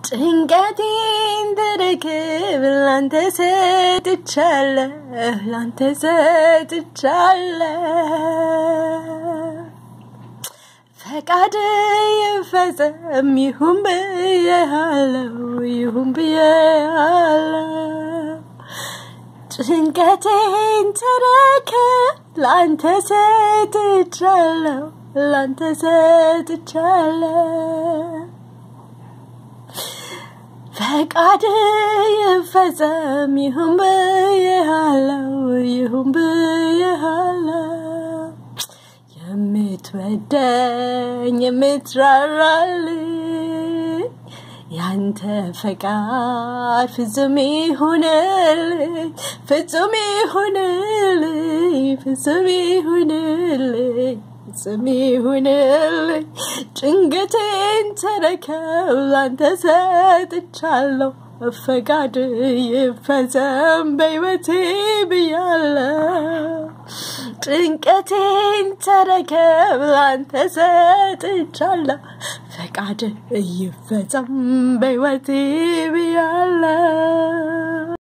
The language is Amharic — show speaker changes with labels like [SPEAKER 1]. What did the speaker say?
[SPEAKER 1] ጭንቀቴን ተረክብ ላንተ ሰጥቻለሁ ላንተ ሰጥቻለሁ ፈቃድ ይፈጸም ይሁን ብዬሃለው ይሁን ብዬሃለው ጭንቀቴን ተረከብ ላንተ ሰጥቻለሁ ላንተ ሰጥቻለሁ ፈቃድ ይፈጸም ይሁን ብዬሃለው ይሁን ብዬሃለው የምትወደኝ የምትራራልኝ ያንተ ፈቃድ ፍጹም ይሁንልኝ ፍጹም ይሁንልኝ ፍጹም ይሁንልኝ ፍጹም ይሁንልኝ ጭንቀቴን ተረከብ ላንተ ሰጥቻለሁ ፈቃድ ይፈጸም በሕይወቴ ብያለሁ ጭንቀቴን ተረከብ ላንተ ሰጥቻለሁ ፈቃድ ይፈጸም በሕይወቴ ብያለሁ